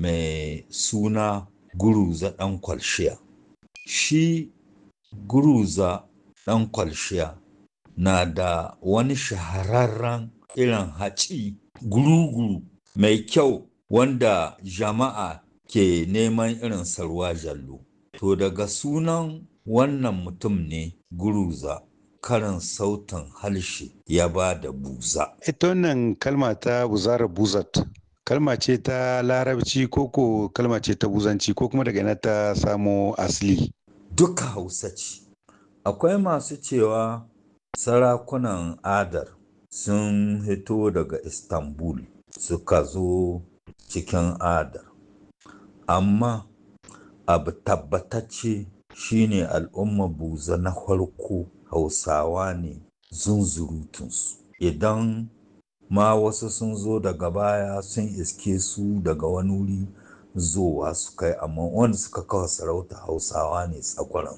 mai suna guruza ɗan kwalshiya shi guruza ɗan kwalshiya na da wani shahararren irin haci guru-guru mai kyau wanda jama'a ke neman irin sarwa jallo to daga sunan wannan mutum ne guruza karin sautin harshe ya ba da buza ita wannan kalma ta buzara buzat kalma ce ta larabci koko kalma ce ta buzanci ko kuma daga ina ta samo asali duka hausa ce akwai masu cewa sarakunan adar sun hito daga istanbul suka zo cikin adar amma abu tabbatacce shine al'umma buza na farko hausawa ne zunzurutunsu idan ma wasu sun zo daga baya sun iske su daga wani wuri zowa su kai amma wanda suka kawo sarauta hausawa ne tsakwaran